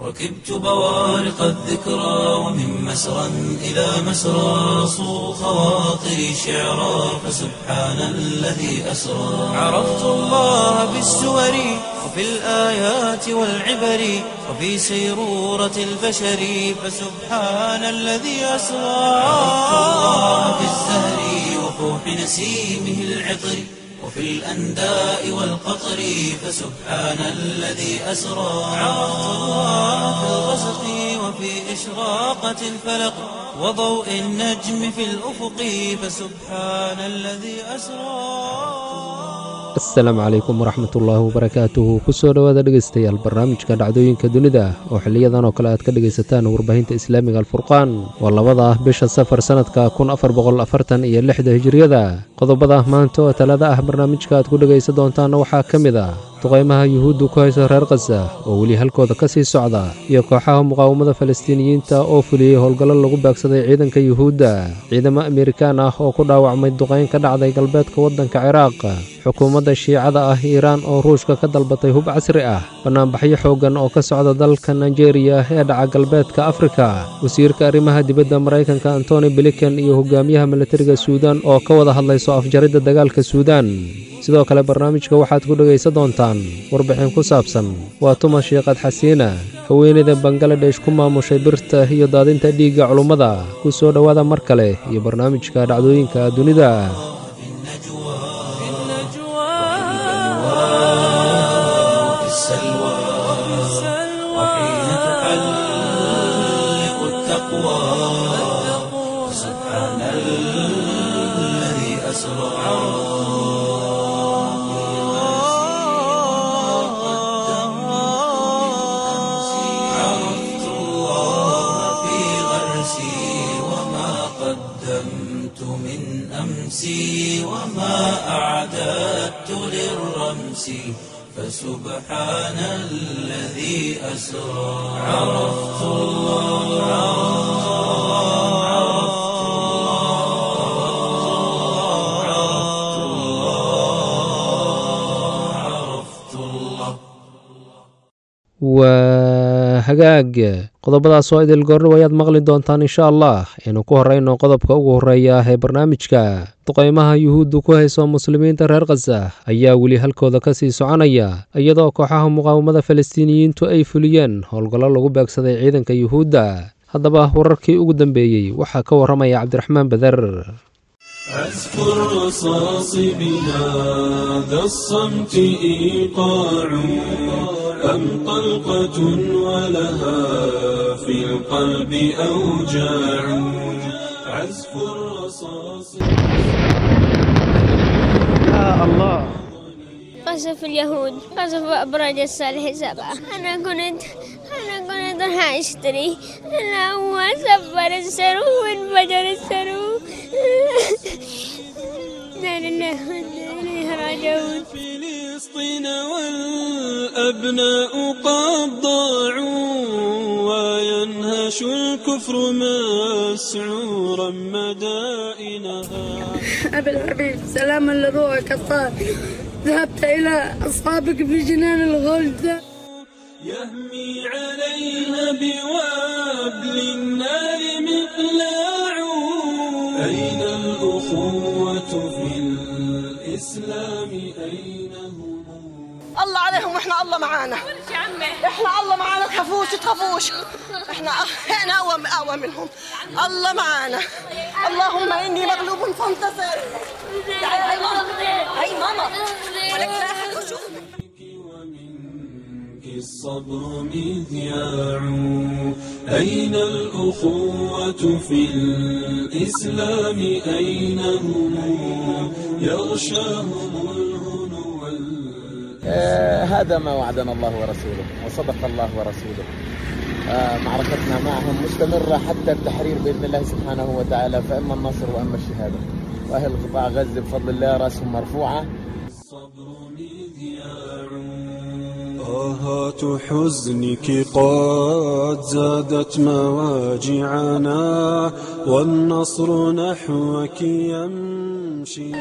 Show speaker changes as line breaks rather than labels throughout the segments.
ركبت بوارق الذكرى ومن مسرى إلى مسرى صو خواطري شعرا فسبحان الذي أسرى عرفت الله بالسور وفي الآيات والعبر وفي سيرورة البشر فسبحان الذي أسرى عرفت الله بالزهر وفوح نسيمه العطر وفي الأنداء والقطر فسبحان الذي أسرى عرفت الله في الغسق وفي إشراقة الفلق وضوء النجم في الأفق فسبحان الذي أسرى
asalaamu calaykum waraxmatullaahi wabarakaatuhu kusoo dhowaada dhegaystayaal barnaamijka dhacdooyinka dunida oo xiliyadan oo kale aad ka dhegaysataan warbaahinta islaamiga alfurqaan waa labada ah bisha safar sannadka kun afar boqol afartan iyo lixda hijiriyada qodobada maanta oo talada ah barnaamijka aad ku dhegaysan doontaanna waxaa ka mid ah duqaymaha yuhuuddu ku haysa reer khaza oo weli halkooda ka sii socda iyo kooxaha muqaawamada falastiiniyiinta oo fuliyey howlgallo lagu baagsaday ciidanka yuhuudda ciidamo amerikaan ah oo ku dhaawacmay duqayn ka dhacday galbeedka waddanka ciraaq xukuumadda shiicada ah iiraan oo ruushka ka dalbatay hub casri ah bannaanbaxyo xooggan oo ka socda dalka nigeria ee dhaca galbeedka afrika wasiirka arrimaha dibadda maraykanka antony blinken iyo hogaamiyaha milatariga suudan oo ka wada hadlayso afjaridda dagaalka suudan sidoo kale barnaamijka waxaad ku dhegaysan doontaan warbixin ku saabsan waa tuma shiiqad xasiina haweeneyda bangaladesh ku maamushay birta iyo daadinta dhiigga culummada ku soo dhowaada mar kale iyo barnaamijka dhacdooyinka dunida
وفي السلوى وحين تحلق التقوى سبحان الذي أسرى عرفت الله في غرسي وما قدمت من أمسي وما أعددت للرمس فسبحان الذي أسرى عرفت الله عرفت الله عرفت الله عرفت الله
waa hagaag qodobadaas oo idil goorni wayaad maqli doontaan insha allah aynu ku horrayno qodobka ugu horreeya ee barnaamijka duqaymaha yuhuuddu ku hayso muslimiinta reer khaza ayaa weli halkooda ka sii soconaya iyadoo kooxaha muqaawamada falastiiniyiintu ay fuliyeen howlgallo lagu beegsaday ciidanka yuhuudda haddaba wararkii ugu dambeeyey waxaa ka warramaya cabdiraxmaan beder
عزف الرصاص بهذا الصمت إيقاع أم طلقة ولها في القلب أوجاع عزف الرصاص
قصف اليهود قصف أبراج الصالح سبعة أنا كنت أنا كنت راح أشتري أنا هو سبر السرو وانفجر السرو لا لله وإنا إليه راجعون
فلسطين والأبناء قد ضاعوا وينهش الكفر مسعورا مدائنها
أبي الحبيب سلاما لروحك الطاهر ذهبت إلى أصحابك في جنان الغلد
يهمي عليها بوابل النار مقلاع أين الأخوة في الإسلام أين هم
الله عليهم واحنا الله معانا احنا الله معانا تخافوش تخافوش احنا احنا اقوى اقوى منهم الله معانا اللهم اني مغلوب فانتصر تعالي هاي ماما هاي ماما ولك لا أحد يشوفك.
ومنك الصبر مذياع أين الأخوة في الإسلام أين هم يغشاهم الهنو وال-
آه، هذا ما وعدنا الله ورسوله وصدق الله ورسوله آه، معركتنا معهم مستمرة حتى التحرير بإذن الله سبحانه وتعالى فإما النصر وإما الشهادة وأهل قطاع غزة بفضل الله رأسهم مرفوعة
الصبر مذياع آهات حزنك قد زادت مواجعنا والنصر نحوك يمشي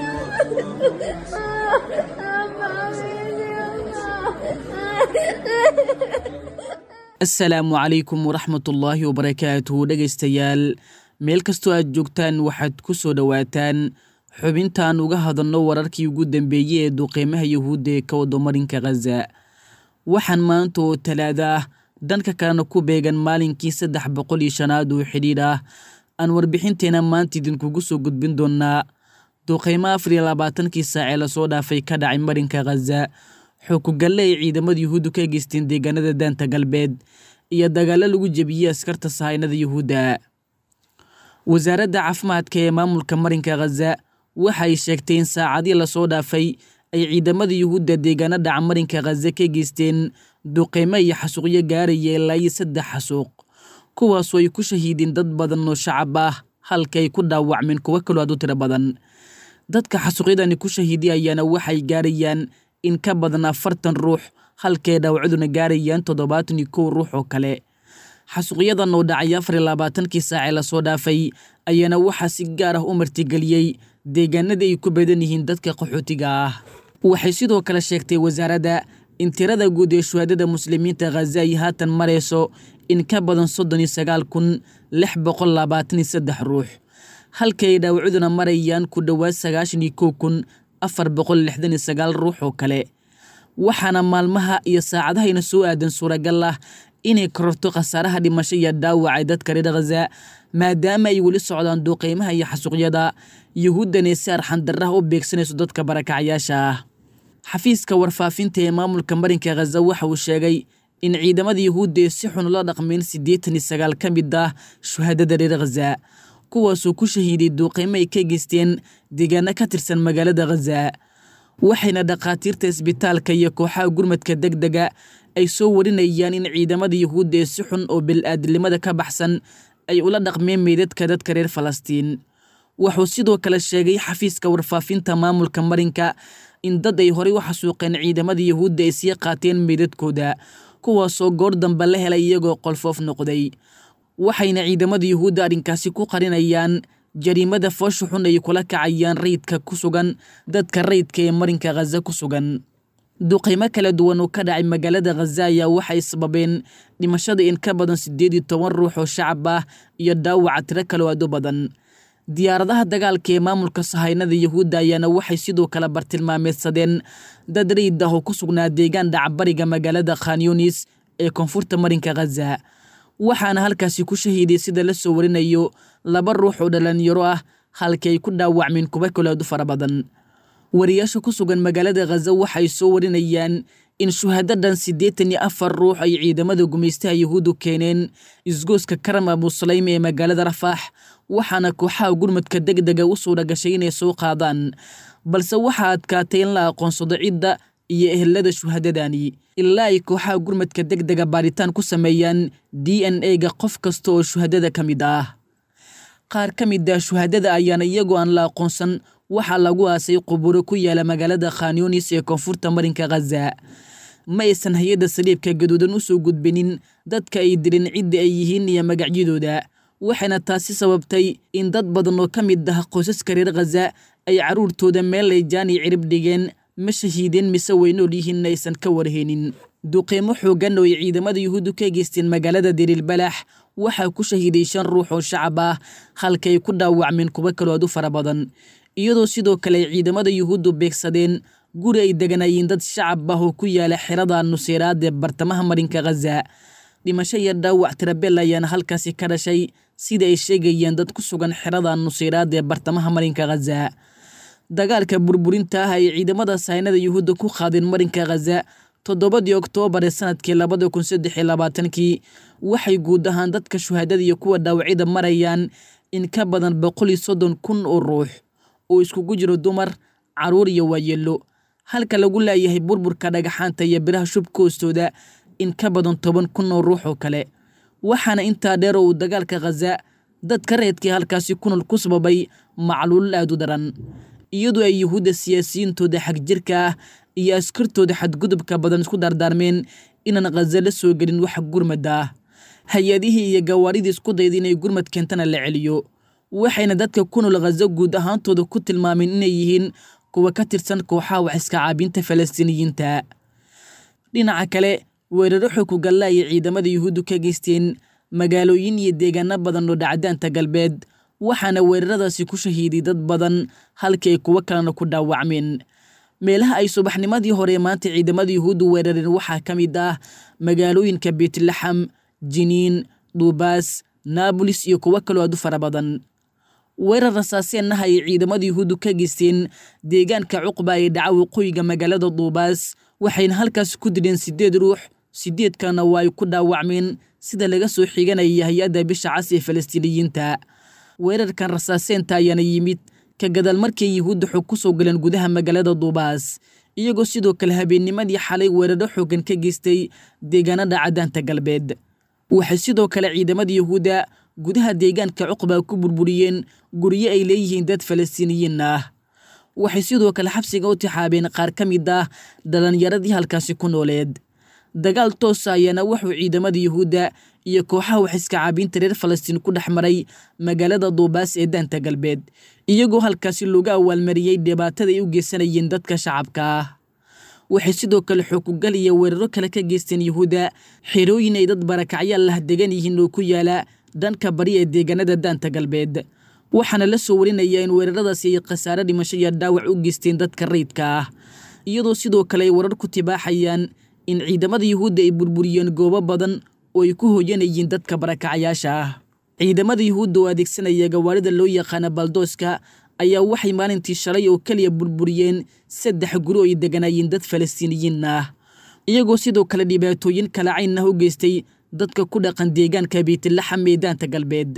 asalaamu calaykum waraxmatullaahi wabarakaatuhu dhegaystayaal meel kastoo aad joogtaan waxaad ku soo dhowaataan xubintaan uga hadalno wararkii ugu dambeeyey ee duqeymaha yuhuudda ee ka wado marinka khaza waxaan maanta oo talaada ah dhanka kalena ku beegan maalinkii saddex boqol iyo shanaad oo xidhiidh ah aan warbixinteena maanta idinkugu soo gudbin doonaa duqeymo afar iyo labaatankii saac ee lasoo dhaafay ka dhacay marinka khaza xukugalle ay ciidamada yuhuuddu ka geysteen deegaanada daanta galbeed iyo dagaallo lagu jebiyey askarta sahaynada yuhuudda wasaaradda caafimaadka ee maamulka marinka khaza waxa ay sheegtay in saacadii lasoo dhaafay ay ciidamada yuhuudda deegaano dhaca marinka khaza ka geysteen duqeymo iyo xasuuqyo gaaraya ilaa iyo saddex xasuuq kuwaasoo ay ku shahiideen dad badan oo shacab ah halka ay ku dhaawacmeen kuwo kaloo aad u tiro badan dadka xasuuqyadani ku shahiiday ayaana waxay gaarayaan in ka badan afartan ruux halkaay dhaawacduna gaarayaan toddobaatan iyo kow ruux oo kale xasuuqyadan oo dhacay afar iyo labaatankii saacee lasoo dhaafay ayaana waxaa si gaar ah u martigeliyey deegaanada ay ku badan yihiin dadka qaxootiga ah waxay sidoo kale sheegtay wasaaradda in tirada guud ee shuhaadada muslimiinta khaza ay haatan marayso in ka badan soddon iyo sagaal kun lix boqol labaatan iyo saddex ruux halka ay dhaawacduna marayaan ku dhowaad sagaashan iyo kow kun afar boqol lixdan iyo sagaal ruux oo kale waxaana maalmaha iyo saacadahayna soo aadan suuragal ah inay kororto khasaaraha dhimasho iyo dhaawacay dadka reer khaza maadaama ay weli socdaan duuqeymaha iyo xasuuqyada yuhuuddanay si arxandarraha u beegsanayso dadka barakacyaasha ah xafiiska warfaafinta ee maamulka marinka khaza waxa uu sheegay in ciidamada yuhuudda ee si xun ula dhaqmeen siddeetan iyo sagaal ka mid ah shuhaadada reer khaza kuwaasoo ku shahiiday duuqeymo ay ka geysteen deegaano ka tirsan magaalada khaza waxayna dhakhaatiirta isbitaalka iyo kooxaha gurmadka deg dega ay soo warinayaan in ciidamada yuhuudda ee si xun oo bil-aadnimada ka baxsan ay ula dhaqmeen meydadka dadka reer falastiin wuxuu sidoo kale sheegay xafiiska warfaafinta maamulka marinka in dad ay horey u xasuuqeen ciidamada yuhuudda ay sii qaateen meydadkooda kuwaasoo goor dambe la helay iyagoo qolfoof noqday waxayna ciidamada yuhuudda arrinkaasi ku qarinayaan jariimada foosha xun ay kula kacayaan rayidka ku sugan dadka rayidka ee marinka khaza ku sugan duqeymo kala duwan oo ka dhacay magaalada khaza ayaa waxay sababeen dhimashada in ka badan siddeed iyo toban ruux oo shacab ah iyo dhaawaca tiro kaloo aad u badan diyaaradaha dagaalka ee maamulka sahaynada yuhuudda ayaana waxay sidoo kale bartilmaameedsadeen dad rayid ah oo ku sugnaa deegaan dhacbariga magaalada khanyunis ee koonfurta marinka khaza waxaana halkaasi ku shahiiday sida la soo warinayo laba ruux oo dhalinyaro ah halkii ay ku dhaawacmeen kuba kaloadu fara badan wariyaasha ku sugan magaalada khaza waxay soo warinayaan in shuhadadan siddeetan iyo afar ruux ay ciidamada gumaystaha yuhuuddu keeneen isgooska karam abusalaym ee magaalada rafaax waxaana kooxaha gurmadka deg dega u suura gashay inay soo qaadaan balse waxaa adkaatay in la aqoonsado cidda iyo ehelada shuhadadani ilaa ay kooxaha gurmadka deg dega baaritaan ku sameeyaan d n a-ga qof kasta oo shuhadada ka mid ah qaar ka mid ah shuhadada ayaana iyagoo aan la aqoonsan waxaa lagu aasay quburo ku yaala magaalada khanyunis ee koonfurta marinka khaza ma aysan hay-adda saliibka gaduudan u soo gudbinin dadka ay dirin cidda ay yihiin iyo magacyadooda waxayna taasi sababtay in dad badan oo ka mid ah qoysaska reer khaza ay carruurtooda meel ay jaani cirib dhigeen ma shahiideen mise way nool yihiin aysan ka warhaynin duqeymo xooggan oo ay ciidamada yuhuuddu ka geysteen magaalada diriilbalax waxaa ku shahiiday shan ruux oo shacab ah halka ay ku dhaawacmeen kuwo kaloo aad u fara badan iyadoo sidoo kale ay ciidamada yuhuuddu beegsadeen guri ay deganayeen dad shacab ah oo ku yaala xerada nuseeraad ee bartamaha marinka khaza dhimasho iyo dhaawac tirabel ayaana halkaasi ka dhashay sida ay sheegayeen dad ku sugan xerada nuseeraad ee bartamaha marinka khaza dagaalka burburinta ah ay ciidamada sahaynada yuhuudda ku qaadeen marinka khaza toddobadii oktoobar ee sanadkii labada kun saddex iyo labaatankii waxay guud ahaan dadka shuhaadada iyo kuwa dhaawacyada marayaan in ka badan boqol iyo soddon kun oo ruux oo iskugu jiro dumar carruur iyo waayeelo halka lagu laayahay burburka dhagaxaanta iyo biraha shubka hoostooda in ka badan toban kun oo ruux oo kale waxaana intaa dheer oo uu dagaalka khaza dadka reedkii halkaasi kunol ku sababay macluulal aad u daran iyadoo ay yuhuudda siyaasiyiintooda xagjirka ah iyo askartooda xadgudubka badan isku dardaarmeen inaan khaza la soo gelin wax gurmada ah hay-adihii iyo gawaaridii isku dayda inay gurmad keentana la celiyo waxayna dadka ku nool khaza guud ahaantooda ku tilmaameen inay yihiin kuwa ka tirsan kooxaha wax iska caabinta falastiiniyiinta dhinaca kale weeraro xukugalla ay ciidamada yuhuuddu ka geysteen magaalooyin iyo deegaano badan oo dhacdaanta galbeed waxaana weeraradaasi ku shahiiday dad badan halkii ay kuwo kalena ku dhaawacmeen meelaha ay subaxnimadii hore maanta ciidamada yuhuuddu weerareen waxaa ka mid ah magaalooyinka beetlaxam jiniin duubaas naabolis iyo kuwo kaloo aad u fara badan weerar rasaaseennaha ay ciidamada yuhuuddu ka geysteen deegaanka cuqba ee dhaca waqooyiga magaalada duubaas waxayna halkaas ku dileen siddeed ruux siddeedkana waa ay ku dhaawacmeen sida laga soo xiganaya hay-adda bisha cas ee falastiiniyiinta weerarkan rasaaseenta ayaana yimid ka gadaal markii yuhuudda xog ku soo galeen gudaha magaalada duubaas iyagoo sidoo kale habeennimadii xalay weeraro xoogan ka geystay deegaanada cadaanta galbeed waxay sidoo kale ciidamada yuhuudda gudaha deegaanka cuqba ku burburiyeen guryo ay leeyihiin dad falastiiniyiin ah waxay sidoo kale xabsiga u tixaabeen qaar ka mid ah dhalinyaradii halkaasi ku nooleed dagaal toosa ayaana wuxuu ciidamada yuhuudda iyo kooxaha waxiska caabiinta reer falastiin ku dhex maray magaalada duubaas ee daanta galbeed iyagoo halkaasi looga awaalmariyey dhibaatada ay u geysanayeen dadka shacabka ah waxay sidoo kale xukugal iyo weeraro kale ka geysteen yuhuudda xerooyin ay dad barakacyaal lah degan yihiin oo ku yaala dhanka bari ee deegaanada daanta galbeed waxaana la soo warinaya in weeraradaasi ay khasaare dhimasho iyo dhaawac u geysteen dadka rayidka ah iyadoo sidoo kale ay warar ku tibaaxayaan in ciidamada yuhuudda ay burburiyeen goobo badan oo ay ku hooyanayeen dadka barakacayaasha ah ciidamada yuhuudda oo adeegsanaya gawaarida loo yaqaana baldooska ayaa waxay maalintii shalay oo keliya burburiyeen saddex guri oo ay deganaayeen dad falastiiniyiin ah iyagoo sidoo kale dhibaatooyin kala cayn ah u geystay dadka ku dhaqan deegaanka beytlaxam ee daanta galbeed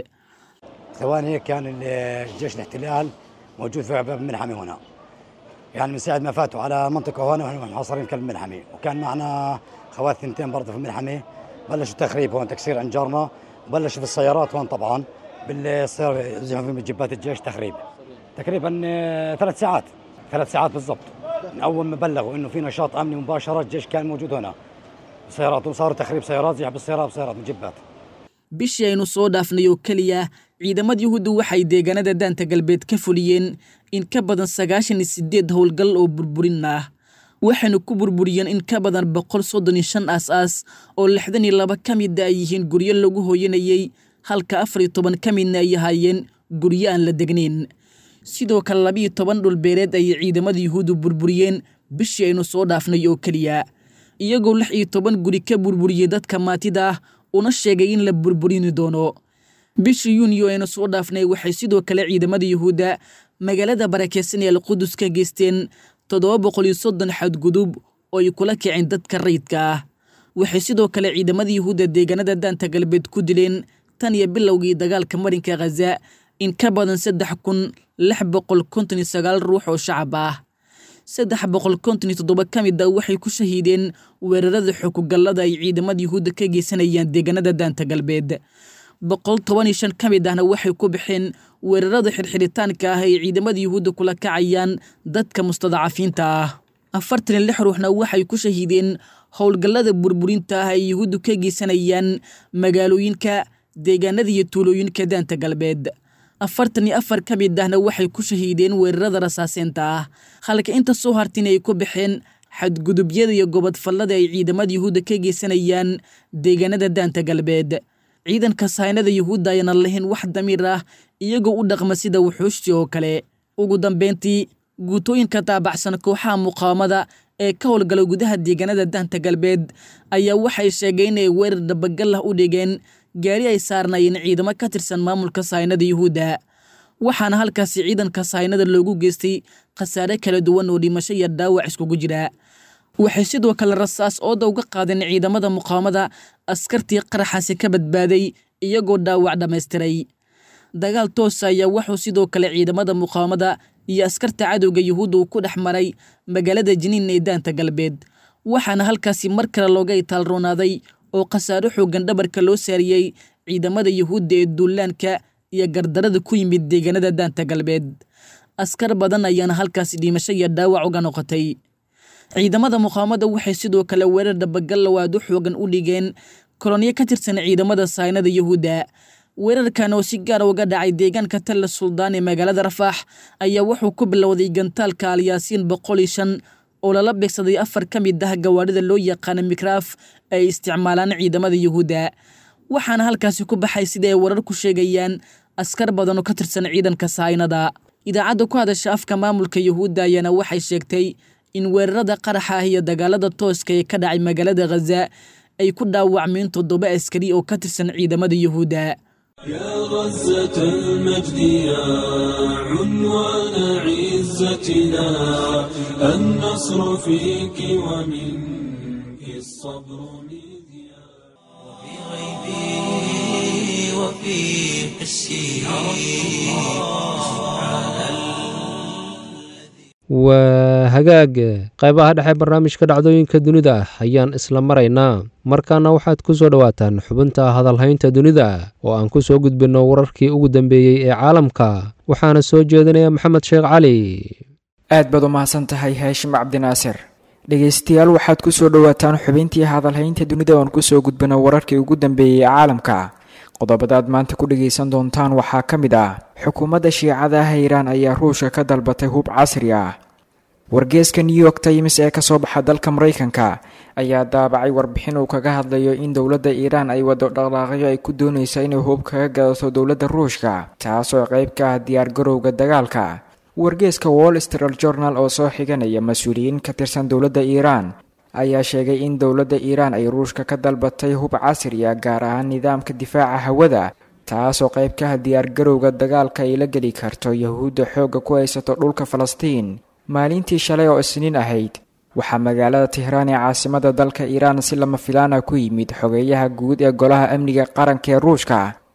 ثواني كان الجيش الاحتلال موجود في باب الملحمي هنا يعني من ساعة ما فاتوا على منطقة هون ونحن محاصرين كلب الملحمي وكان معنا خوات ثنتين برضه في الملحمي بلشوا تخريب هون تكسير عن جارنا بلشوا في السيارات هون طبعا بالسيارة زحفوا في جبات الجيش تخريب تقريبا آه، ثلاث ساعات ثلاث ساعات بالضبط من أول ما بلغوا إنه في نشاط أمني مباشرة الجيش كان موجود هنا سيارات وصاروا تخريب سيارات زحف بالسيارات بسيارات من جبات
bishii aynu soo dhaafnay oo keliya ciidamada yuhuuddu waxay deegaanada daanta galbeed ka fuliyeen in ka badan sagaashan iyo sideed howlgal oo burburin ah waxaynu ku burburiyeen in ka badan boqol soddon iyo shan aas-aas oo lixdan iyo laba ka mida ay yihiin guryo lagu hooyanayey halka afar iyo toban ka midna ay ahaayeen guryo aan la degnayn sidoo kale labiiyo toban dhulbeereed ayay ciidamada yuhuuddu burburiyeen bishii aynu soo dhaafnay oo keliya iyagoo lix iyo toban guri ka burburiyey dadka maatida ah una sheegay in la burburini doono bishii yuuniyo aynu soo dhaafnay waxay sidoo kale ciidamada yuhuudda magaalada barakeysan ee alqudus ka geysteen toddoba boqol iyo soddon xadgudub oo ay kula kiceen dadka rayidka ah waxay sidoo kale ciidamada yuhuudda deegaanada daanta galbeed ku dileen tan iyo bilowgii dagaalka marinka khaza in ka badan saddex kun lix boqol konton iyo sagaal ruux oo shacab ah saddex boqol konton iyo toddoba ka mid a waxay ku shahiideen weerarada xukugallada ay ciidamada yuhuudda ka geysanayaan deegaanada daanta galbeed boqol toban iyo shan ka mid ahna waxay ku baxeen weerarada xirxiritaanka ah ay ciidamada yuhuudda kula kacayaan dadka mustadacafiinta ah afartan iyo lix ruuxna waxay ku shahiideen howlgallada burburinta ah ay yuhuuddu ka geysanayaan magaalooyinka deegaanada iyo tuulooyinka daanta galbeed afartan iyo afar ka mid ahna waxay ku shahiideen weerarada rasaaseenta ah halka inta soo hartin ay ku baxeen xadgudubyada iyo gobodfallada ay ciidamada yuhuudda ka geysanayaan deegaanada daanta galbeed ciidanka sahaynada yuhuudda ayana lahayn wax damiir ah iyagoo u dhaqma sida wuxuushti oo kale ugu dambeyntii guutooyinka taabacsan kooxaha muqaawamada ee ka howlgala gudaha deegaanada daanta galbeed ayaa waxay sheegeen inay weerar dhabagal ah u dhigeen gaari ay saarnaayeen ciidamo ka tirsan maamulka sahaynada yuhuudda waxaana halkaasi ciidanka sahaynada loogu geystay khasaare kala duwan oo dhimasho iyo dhaawac iskugu jira waxay sidoo kale rasaas ooda uga qaadeen ciidamada muqaawamada askartii qaraxaasi ka badbaaday iyagoo dhaawac dhammaystiray dagaal toosa ayaa wuxuu sidoo kale ciidamada muqaawamada iyo askarta cadowga yuhuudda uu ku dhex maray magaalada jiniin ee daanta galbeed waxaana halkaasi mar kale looga itaalroonaaday oo khasaaro xooggan dhabarka loo saariyey ciidamada yuhuudda ee duulaanka iyo gardarada ku yimid deegaanada daanta galbeed askar badan ayaana halkaasi dhimasho iyo dhaawac uga noqotay ciidamada muqaawamada waxay sidoo kale weerar dhabagallow aad u xoogan u dhigeen kolonyo ka tirsan ciidamada sahaynada yuhuudda weerarkan oo si gaara uga dhacay deegaanka talla suldaan ee magaalada rafaax ayaa wuxuu ku bilowday gantaalka alyaasiin boqol iyo shan oo lala beegsaday afar ka mid ah gawaarida loo yaqaana mikraaf ay isticmaalaan ciidamada yuhuudda waxaana halkaasi ku baxay sida ay warar ku sheegayaan askar badan oo ka tirsan ciidanka sahaynada idaacadda ku hadasha afka maamulka yuhuudda ayaana waxay sheegtay in weerarada qaraxa ah iyo dagaalada tooska ee ka dhacay magaalada khaza ay ku dhaawacmeen toddoba askari oo ka tirsan ciidamada yuhuudda
يا غزة المجد يا عنوان عزتنا النصر فيك ومنك الصبر مذياع
غيبي وفي حسي
waa hagaag qaybaha dhexe barnaamijka dhacdooyinka dunida ayaan isla maraynaa markaana waxaad ku soo dhowaataan xubinta hadalhaynta dunida oo aan ku soo gudbinno wararkii ugu dambeeyey ee caalamka waxaana soo jeedinaya maxamed sheekh cali
aad baad u mahadsan tahay haashim cabdinaasir dhegaystayaal waxaad ku soo dhowaataan xubintii hadalhaynta dunida oon kusoo gudbino wararkii ugu dambeeyey ee caalamka qodobadaad maanta ku dhagaysan doontaan waxaa ka mid ah xukuumadda shiicada ah iiraan ayaa ruushka ka dalbatay hub casri ah wargeeska new york times ee kasoo baxa dalka maraykanka ayaa daabacay warbixin uu kaga hadlayo in dowladda iiraan ay wado dhaqdhaaqyo ay ku doonaysa inay hub kaga gadato dowladda ruushka taasoo qayb ka ah diyaargarowga dagaalka wargeeska wall street journal oo soo xiganaya mas-uuliyiin ka tirsan dowladda iiraan ayaa sheegay in dowladda iiraan ay ruushka ka dalbatay hub casri ah gaar ahaan nidaamka difaaca hawada taasoo qayb ka ah diyaargarowga dagaalka ay la geli karto yahuudda xoogga ku haysato dhulka falastiin maalintii shalay oo isniin ahayd waxaa magaalada tehraan ee caasimada dalka iiraan si lama filaana ku yimid xogeeyaha guud ee golaha amniga qaranka ee ruushka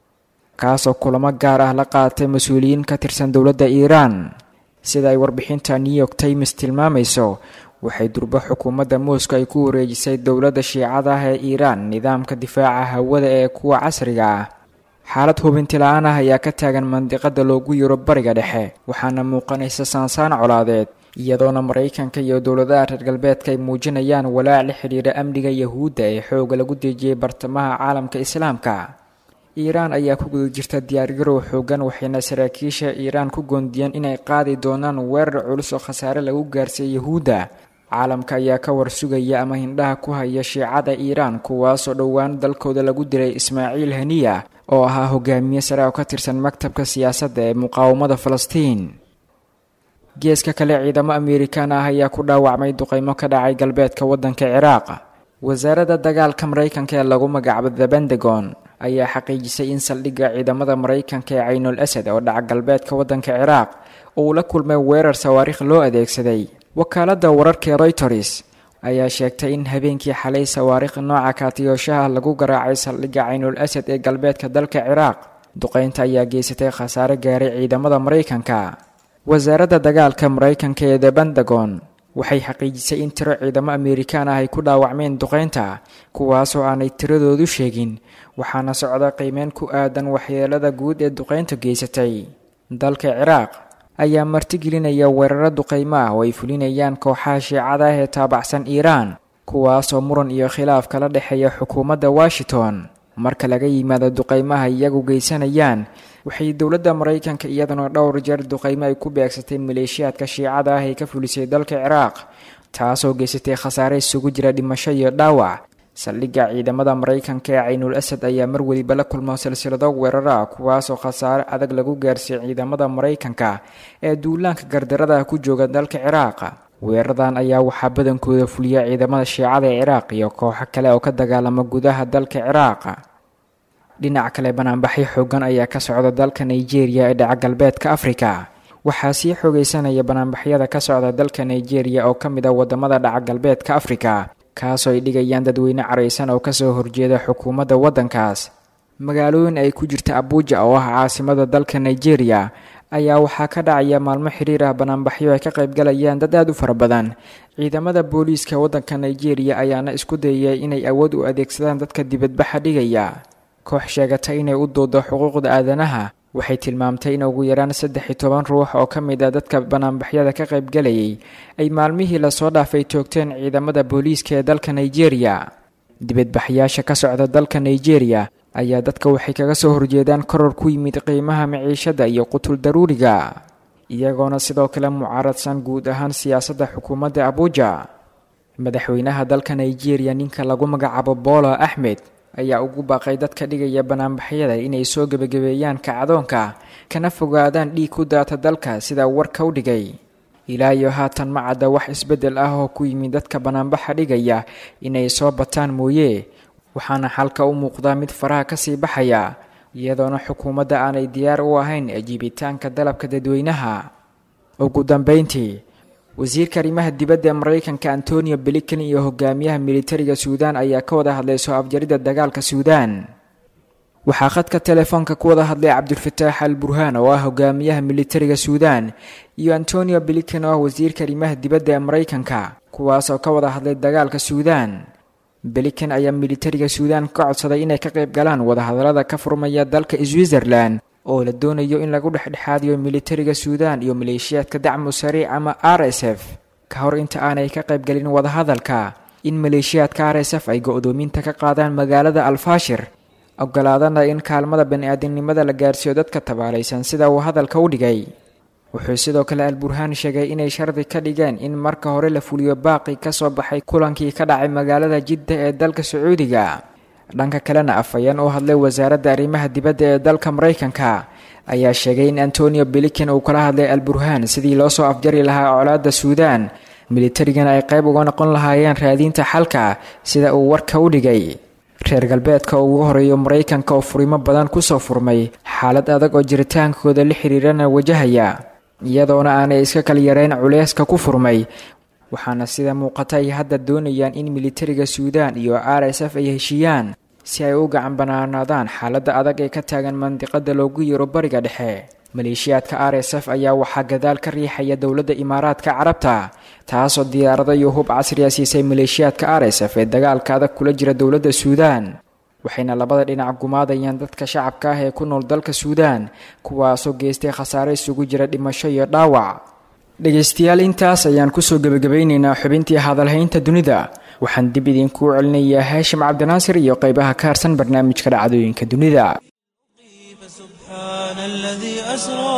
kaasoo kulamo gaar ah la qaatay mas-uuliyiin ka tirsan dowladda iiraan sida ay warbixinta new york times tilmaamayso waxay durbo xukuumadda moscow ay ku wareejisay dowladda shiicada ah ee iiraan nidaamka difaaca hawada ee kuwa casriga ah xaalad hubinti la-aan ah ayaa ka taagan mandiqada loogu yiro bariga dhexe waxaana muuqanaysa saansaan colaadeed iyadoona maraykanka iyo dowladaha reer galbeedka ay muujinayaan walaac la xidhiira amniga yahuudda ee xooga lagu dejiyey bartamaha caalamka islaamka iiraan ayaa ku guda jirta diyaargarow xoogan waxayna saraakiisha iiraan ku goondiyeen inay qaadi doonaan weerar culus oo khasaare lagu gaarsiiya yahuudda caalamka ayaa ka warsugaya ama hindhaha ku haya shiicada iiraan kuwaasoo dhowaan dalkooda lagu dilay ismaaciil haniya oo ahaa hogaamiye sare oo ka tirsan maktabka siyaasadda ee muqaawamada falastiin geeska kale ciidamo amerikan ah ayaa ku dhaawacmay duqeymo ka dhacay galbeedka waddanka ciraaq wasaaradda dagaalka maraykanka ee lagu magacaabo the bendagon ayaa xaqiijisay in saldhigga ciidamada maraykanka ee caynul asad oo dhaca galbeedka waddanka ciraaq uu la kulmay weerar sawaariikh loo adeegsaday wakaaladda wararka ee royters ayaa sheegtay in habeenkii xalay sawaariikh nooca kaatiyooshaha lagu garaacay saldhigga caynul asad ee galbeedka dalka ciraaq duqeynta ayaa geysatay khasaare gaaray ciidamada maraykanka wasaaradda dagaalka maraykanka ee the bendagon waxay xaqiijisay in tiro ciidamo amerikaan ah ay ku dhaawacmeen duqeynta kuwaasoo aanay tiradoodu sheegin waxaana socda qiimeyn ku aadan waxyeelada guud ee duqeynta geysatay dalka ciraaq ayaa martigelinaya weeraro duqeymo ah oo ay fulinayaan kooxaha shiicada ah ee taabacsan iiraan kuwaasoo muran iyo khilaaf kala dhexeeya xukuumadda washington marka laga yimaado duqeymaha iyagu geysanayaan waxay dowladda maraykanka iyaduna dhowr jeer duqeymo ay ku beegsatay maleeshiyaadka shiicada ah ee ka fulisay dalka ciraaq taasoo geysatay khasaare isugu jira dhimasho iyo dhaawac saldhigga ciidamada maraykanka ee caynul asad ayaa mar weliba la kulmo silsilado weerar ah kuwaasoo khasaare adag lagu gaarsiiyey ciidamada maraykanka ee duulaanka gardarada ku jooga dalka ciraaq weeraradan ayaa waxaa badankooda fuliya ciidamada shiicada ee ciraaq iyo kooxo kale oo ka dagaalama gudaha dalka ciraaq dhinac kale banaanbaxyo xoogan ayaa ka socda dalka nigeria ee dhaca galbeedka afrika waxaa sii xoogeysanaya banaanbaxyada ka socda dalka nigeria oo ka mid a wadamada dhaca galbeedka afrika kaasoo ay dhigayaan dadweyne caraysan oo kasoo horjeeda xukuumadda waddankaas magaalooyin ay ku jirta abuuja oo ah caasimada dalka nigeria ayaa waxaa ka dhacaya maalmo xiriir ah banaanbaxyo ay ka qaybgalayaan dad aad u fara badan ciidamada booliiska waddanka nigeria ayaana isku dayay inay awood u adeegsadaan dadka dibadbaxa dhigaya koox sheegatay inay u doodo xuquuqda aadanaha waxay tilmaamtay in ugu yaraan saddex iyo toban ruux oo ka mid a dadka banaanbaxyada ka qaybgalayay ay maalmihii lasoo dhaafay toogteen ciidamada booliiska ee dalka nigeria dibadbaxyaasha ka socda dalka nigeria ayaa dadka waxay kaga soo horjeedaan koror ku yimid qiimaha maciishada iyo qutul daruuriga iyagoona sidoo kale mucaaradsan guud ahaan siyaasadda xukuumadda abuuja madaxweynaha dalka nigeria ninka lagu magacaabo bolo axmed ayaa ugu baaqay dadka dhigaya banaanbaxyada inay soo gebagabeeyaan kacdoonka kana fogaadaan dhiig ku daata dalka sida warka u dhigay ilaa iyo haatan ma cadda wax isbeddel ah oo ku yimid dadka banaanbaxa dhigaya inay soo bataan mooye waxaana xalka u muuqdaa mid faraha kasii baxaya iyadoona xukuumadda aanay diyaar u ahayn ajiibitaanka dalabka dadweynaha ugu dambeyntii wasiirka arrimaha dibadda ee maraykanka antonio blinken iyo hogaamiyaha militariga suudaan ayaa ka wada hadlay soo afjaridda dagaalka suudaan waxaa khadka telefoonka ku wada hadlay cabdulfataax al burhaan oo ah hogaamiyaha militariga suudaan iyo antonio blinken oo ah wasiirka arrimaha dibadda ee maraykanka kuwaas oo ka wada hadlay dagaalka suudaan blinken ayaa militariga suudaan ka codsaday inay ka qayb galaan wadahadallada ka furmaya dalka switzerland oo la doonayo in lagu dhexdhexaadiyo militariga suudaan iyo maleeshiyaadka dacmu sariic ama r s f ka hor inta aanay ka qaybgelin wadahadalka in maleeshiyaadka r s f ay go-doominta ka qaadaan magaalada alfaashir ogolaadana in kaalmada bani-aadamnimada la gaarsiiyo dadka tabaalaysan sida uu hadalka u dhigay wuxuu sidoo kale alburhaan sheegay inay shardi ka dhigeen in marka hore la fuliyo baaqi ka soo baxay kulankii ka dhacay magaalada jidda ee dalka sacuudiga dhanka kalena afhayeen u hadlay wasaaradda arrimaha dibadda ee dalka maraykanka ayaa sheegay in antonio blinken uu kala hadlay alburhaan sidii loo soo afjari lahaa colaadda suudaan militarigana ay qayb uga noqon lahaayeen raadiinta xalka sida uu warka u dhigay reer galbeedka oo ugu horeeyo maraykanka oo furimo badan kusoo furmay xaalad adag oo jiritaankooda la xiriirana wajahaya iyadoona aanay iska kala yareyn culeyska ku furmay waxaana sida muuqata ay hadda doonayaan in militariga suudaan iyo r s f ay heshiiyaan si ay u gacan banaanaadaan xaaladda adag ee ka taagan mandiqada loogu yeero bariga dhexe maleeshiyaadka r s f ayaa waxaa gadaal ka riixaya dowladda imaaraadka carabta taasoo diyaarado iyo hub casriya siisay maleeshiyaadka r s f ee dagaalka adag kula jira dowladda suudaan waxayna labada dhinac gumaadayaan dadka shacabka ah ee ku nool dalka suudaan kuwaasoo geystay khasaare isugu jira dhimasho iyo dhaawac dhegaystayaal intaas ayaan kusoo gebagabaynaynaa xubintii hadalhaynta dunida waxaan dib idinkuu celinayaa haashim cabdinaasir iyo qeybaha ka harsan barnaamijka dhacdooyinka dunida
سبحان الذي أسرى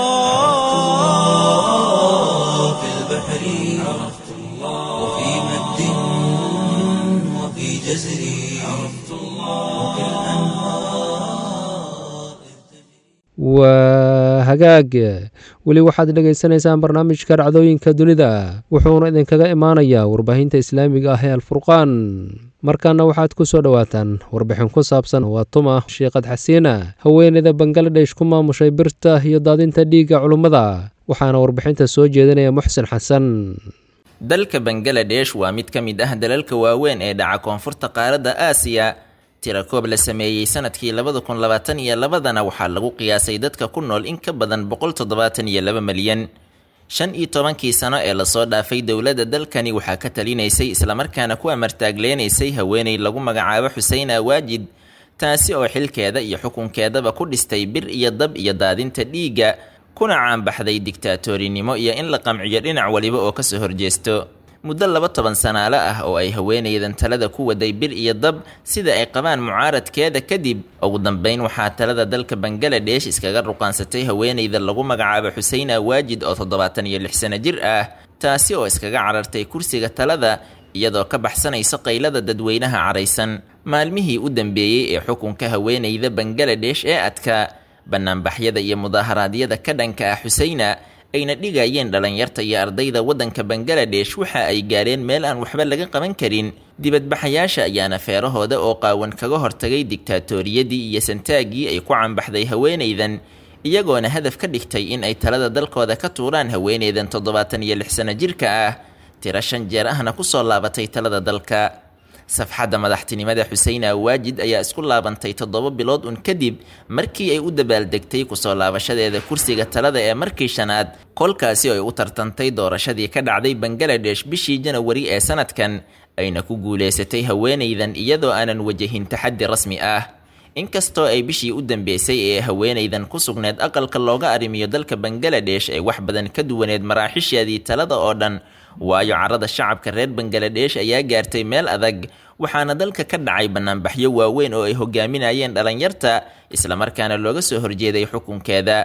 في البحر عرفت الله وفي مد وفي جزر عرفت الله وفي
waa hagaag weli waxaad dhegaysanaysaan barnaamijka dhacdooyinka dunida wuxuuna idinkaga imaanayaa warbaahinta islaamiga ah ee alfurqaan markaana waxaad ku soo dhowaataan warbixin ku saabsan waa tuma shiiqad xasiina haweeneyda bangaladesh ku maamushay birta iyo daadinta dhiigga culummada waxaana warbixinta soo jeedinaya muxsin xasan
dalka bangaladesh waa mid ka mid ah dalalka waaweyn ee dhaca koonfurta qaaradda aasiya tirakoob la sameeyey sanadkii labada kun labaatan iyo labadana waxaa lagu qiyaasay dadka ku nool in ka badan boqol toddobaatan iyo laba malyan shan iyo tobankii sano ee lasoo dhaafay dowladda dalkani waxaa ka talinaysay islamarkaana ku amartaagleenaysay haweeney lagu magacaabo xuseen awaajid taasi oo xilkeeda iyo xukunkeedaba ku dhistay bir iyo dab iyo daadinta dhiigga kuna caanbaxday digtaatoorinimo iyo in la qamciyo dhinac waliba oo kasoo horjeesto muddo laba toban sanaalo ah oo ay haweenaydan talada ku waday bir iyo dab sida ay qabaan mucaaradkeeda kadib ugu dambeyn waxaa talada dalka bangaladesh iskaga ruqaansatay haweenayda lagu magacaabo xuseen awaajid oo toddobaatan iyo lix sano jir ah taasi oo iskaga carartay kursiga talada iyadoo ka baxsanaysa qaylada dadweynaha caraysan maalmihii u dambeeyey ee xukunka haweenayda bangaladesh ee adka banaanbaxyada iyo mudaaharaadyada ka dhanka ah xuseyna ayna dhigayeen dhalinyarta iyo ardayda waddanka bangaladesh waxa ay gaareen meel aan waxba laga qaban karin dibadbaxayaasha ayaana feerahooda oo qaawan kaga hortagay digtaatoriyadii iyo santaaggii ay ku canbaxday haweenaydan iyagoona hadaf ka dhigtay in ay talada dalkooda ka tuuraan haweenaydan toddobaatan iyo lix sano jirka ah tiro shan jeer ahna kusoo laabatay talada dalka safxadda madaxtinimada xuseen awaajid ayaa isku laabantay toddoba bilood un kadib markii ay u dabaaldegtay kusoo laabashadeeda kursiga talada ee markii shanaad kolkaasi ay u tartantay doorashadii ka dhacday bangaladesh bishii janawari ee sanadkan ayna ku guulaysatay haweenaydan iyadoo aanan wajahin taxaddi rasmi ah inkastoo ay bishii u dambeysay ee haweenaydan ku sugneed aqalka looga arrimiyo dalka bangaladesh ee wax badan ka duwaneed maraaxisheedii talada oo dhan waayo carada shacabka reer bangaladesh ayaa gaartay meel adag waxaana dalka ka dhacay banaanbaxyo waaweyn oo ay hogaaminayeen dhalinyarta islamarkaana looga soo horjeeday xukunkeeda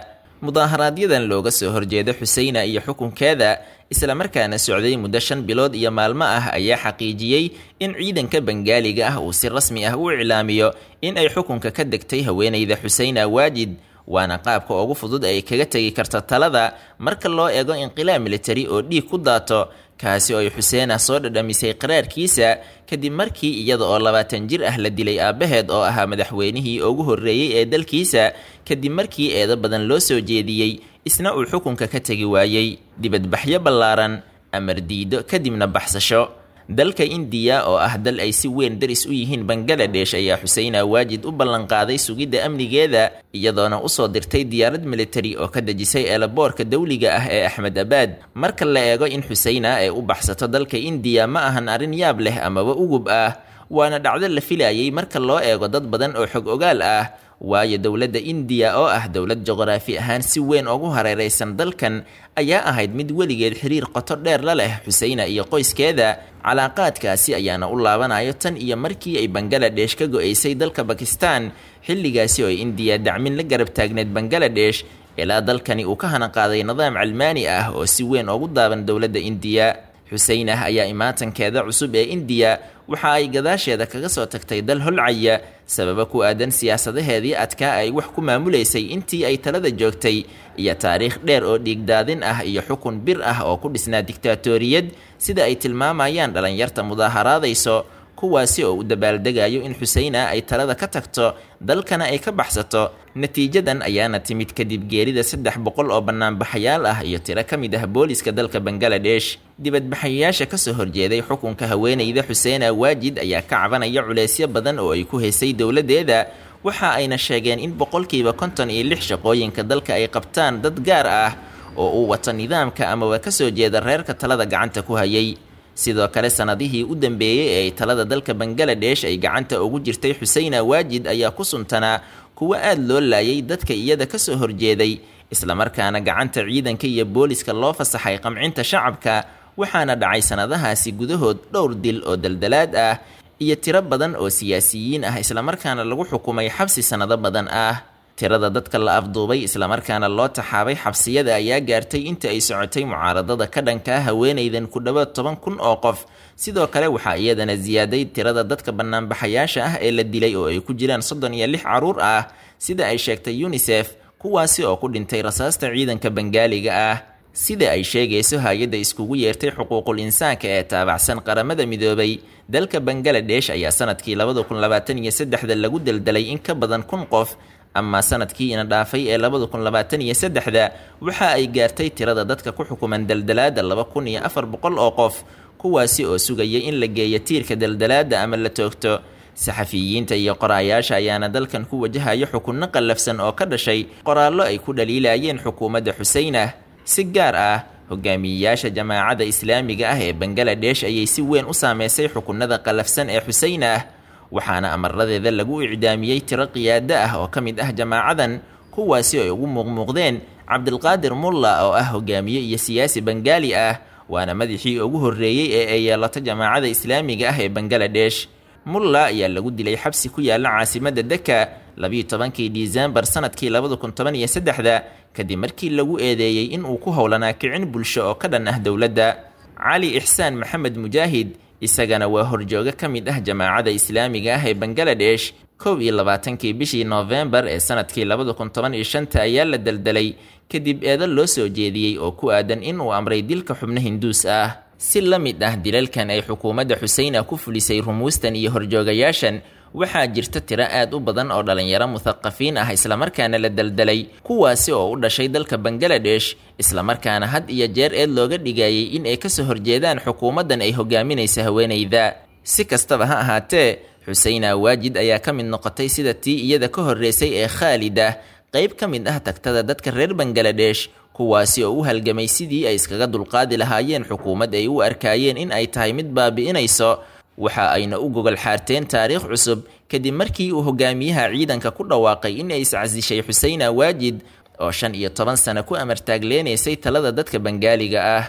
mudaaharaaadyadan looga soo horjeeda xuseyna iyo xukunkeeda islamarkaana socday muddo shan bilood iyo maalmo ah ayaa xaqiijiyey in ciidanka bengaaliga ah uu si rasmi ah u iclaamiyo in ay xukunka ka degtay haweeneyda xuseyna waajid waana qaabka ugu fudud ay kaga tegi karto talada marka loo eego inqilaab militari oo dhiig ku daato kaasi oo ay xuseena soo dhadhamisay qaraarkiisa kadib markii iyada oo labaatan jir ah la dilay aabbaheed oo ahaa madaxweynihii ugu horreeyey ee dalkiisa kadib markii eedo badan loo soo jeediyey isna uu xukunka ka tegi waayey dibadbaxyo ballaaran amar diido kadibna baxsasho dalka indiya oo ah dal ay si weyn daris u yihiin bangaladesh ayaa xuseyna waajid u ballanqaaday sugidda amnigeeda iyadoona usoo dirtay diyaarad militari oo ka dejisay eelaboorka dawliga ah ee axmed abaad marka la eego in xuseyna ay u baxsato dalka indiya ma ahan arrin yaab leh amaba ugub ah waana dhacdo la filayay marka loo eego dad badan oo xog ogaal ah waayo dowladda indiya oo ah dowlad juqraafi ahaan si weyn ugu hareeraysan dalkan ayaa ahayd mid weligeed xiriir qoto dheer la leh xuseyna iyo qoyskeeda calaaqaadkaasi ayaana u laabanayo tan iyo markii ay bangaladesh ka go-aysay dalka bakistan xilligaasi oo ay indiya dacmin la garab taagneed bangaladesh ilaa dalkani uu ka hanaqaaday nidaam calmaani ah oo si weyn ugu daaban dowladda indiya xuseynah ayaa imaatankeeda cusub ee indiya waxa ay gadaasheeda kaga soo tagtay dal holcaya sababo ku aadan siyaasadaheedii adkaa ay wax ku maamulaysay intii ay talada joogtay iyo taariikh dheer oo dhiigdaadin ah iyo xukun bir ah oo ku dhisnaa diktaatoriyad sida ay tilmaamayaan dhalinyarta mudaaharaadayso kuwaasi oo u dabaaldegayo in xuseyna ay talada ka tagto dalkana ay ka baxsato natiijadan ayaana timid kadib geerida saddex boqol oo banaanbaxayaal ah iyo tiro ka mid ah booliska dalka bangaladesh dibadbaxayaasha kasoo horjeeday xukunka haweeneyda xuseena waajid ayaa ka cabanaya culeysyo badan oo ay ku haysay dowladeeda waxa ayna sheegeen in boqolkiiba konton iyo lix shaqooyinka dalka ay qabtaan dad gaar ah oo uu wato nidaamka amaba kasoo jeeda reerka talada gacanta ku hayay sidoo kale sanadihii u dambeeyey ee ay talada dalka bangaladesh ay gacanta ugu jirtay xuseyna waajid ayaa ku suntanaa kuwo aad loo laayay dadka iyada kasoo horjeeday islamarkaana gacanta ciidanka iyo booliska loo fasaxay qamcinta shacabka waxaana dhacay sanadahaasi gudahood dhowr dil oo daldalaad ah iyo tiro badan oo siyaasiyiin ah islamarkaana lagu xukumay xabsi sanado badan ah tirada dadka la afduubay islamarkaana loo taxaabay xabsiyada ayaa gaartay inta ay socotay mucaaradada ka dhanka ah haweenaydan ku dhowaad toban kun oo qof sidoo kale waxaa iyadana siyaaday tirada dadka banaanbaxayaasha ah ee la dilay oo ay ku jiraan soddon iyo lix caruur ah sida ay sheegtay unisef kuwaasi oo ku dhintay rasaasta ciidanka bangaaliga ah sida ay sheegayso hay-adda iskugu yeertay xuquuqul insaanka ee taabacsan qaramada midoobay dalka bangaladesh ayaa sanadkii labada kun labaatan iyo saddexda lagu daldalay in ka badan kun qof amaa sanadkii ina dhaafay ee labada kun labaatan iyo saddexda waxa ay gaartay tirada dadka ku xukuman daldalaada laba kun iyo afar boqol oo qof kuwaasi oo sugaya in la geeyo tiirka daldalaada ama la toogto saxafiyiinta iyo qoraayaasha ayaana dalkan ku wajahayo xukunno qallafsan oo ka dhashay qoraallo ay ku dhaliilayeen xukuumadda xuseyna si gaar ah hogaamiyeyaasha jamaacadda islaamiga ah ee bangaladesh ayay si weyn u saameysay xukunada qallafsan ee xuseyna ah waxaana amaradeeda lagu icdaamiyey tiro qiyaado ah oo ka mid ah jamaacadan kuwaasi ay ugu muuqmuuqdeen cabdilqaadir mulla oo ah hogaamiye iyo siyaasi bangaali ah waana madaxii ugu horreeyey ee ay yeelato jamaacadda islaamiga ah ee bangaladesh mulla ayaa lagu dilay xabsi ku yaala caasimadda deka labiiyo tobankii disembar sanadkii labada kun toban iyo saddexda kadib markii lagu eedeeyey in uu ku howlanaa kicin bulsho oo ka dhan ah dowladda cali ixsaan maxamed mujaahid isagana waa horjooga ka mid ah jamaacadda islaamiga ah ee bangaladesh kow iyo labaatankii bishii noofembar ee sanadkii labada kun toban iyo shanta ayaa la daldalay kadib eedo loo soo jeediyey oo ku aadan in uu amray dilka xubno hinduus ah si la mid ah dilalkan ay xukuumadda xuseyna ku fulisay rumuustan iyo horjoogayaashan waxaa jirta tiro aad u badan oo dhalinyaro muthaqafiin ah islamarkaana la daldalay kuwaasi oo u dhashay dalka bangaladesh islamarkaana had iyo jeer eed looga dhigayay in ay kasoo horjeedaan xukuumaddan ay hogaaminaysa haweenayda si kastaba ha ahaatee xuseyna waajid ayaa ka mid noqotay sida tii iyada ka horreysay ee khaalida qayb ka mid ah tagtada dadka reer bangaladesh kuwaasi oo u halgamay sidii ay iskaga dulqaadi lahaayeen xukuumad ay u arkaayeen in ay tahay mid baabi'inayso waxa ayna u gogol xaarteen taariikh cusub kadib markii uu hogaamiyaha ciidanka ku dhawaaqay in ay iscasishay xuseyna waajid oo shan iyo toban sano ku amartaagleenaysay talada dadka bangaaliga ah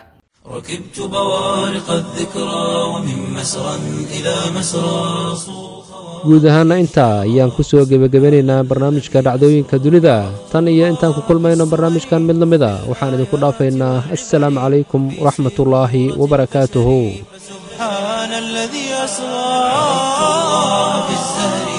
ركبت بوارق الذكرى ومن مسرى إلى مسرى صوخ
guud ahaana intaa ayaan ku soo gebagabanaynaa barnaamijka dhacdooyinka dunida tan iyo intaan ku kulmayno barnaamijkan mid la mid a waxaan idinku dhaafaynaa assalaamu calaykum waraxmatullaahi wabarakaatuhu
سبحان الذي أسرى في الزهر